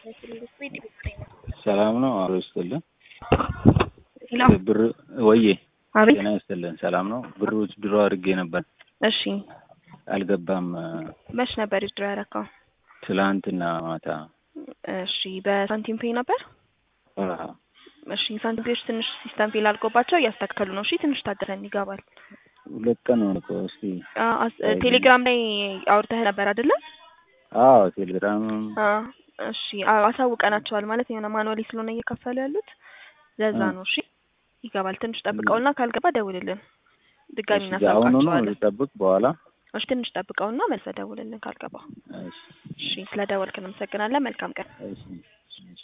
ሰላም ነው። አሮ ይስጥልን። ሄሎ ብር ወዬ አቤት። ጤና ይስጥልን። ሰላም ነው። ብሮች ድሮ አድርጌ ነበር እሺ አልገባም። መች ነበር ድሮ ያረካው? ትላንትና ማታ እሺ በሳንቲም ፔይ ነበር። አሃ፣ እሺ ሳንቲም ፔዮች ትንሽ ሲስተም ፌል አድርጎባቸው እያስተካከሉ ነው። እሺ ትንሽ ታገሰን ይገባል። ሁለት ቀን ሆነ እኮ። እስቲ አ- አስ- ቴሌግራም ላይ አውርተህ ነበር አይደለ? አዎ፣ ቴሌግራም አ፣ እሺ አ- አሳውቀናቸዋል ማለት የሆነ ማኑዋሊ ስለሆነ እየከፈሉ ያሉት ለዛ እ። ነው። እሺ ይገባል። ትንሽ ጠብቀውና ካልገባ ደውልልን ድጋሚ እሺ፣ አሁኑ ነው እናሳውቃቸዋለን። ልጠብቅ በኋላ። እሺ ትንሽ ጠብቀውና መልሰህ ደውልልን ካልገባ። እሺ፣ እሺ ስለ ደወልክ እናመሰግናለን። መልካም ቀን። እሺ፣ እሺ።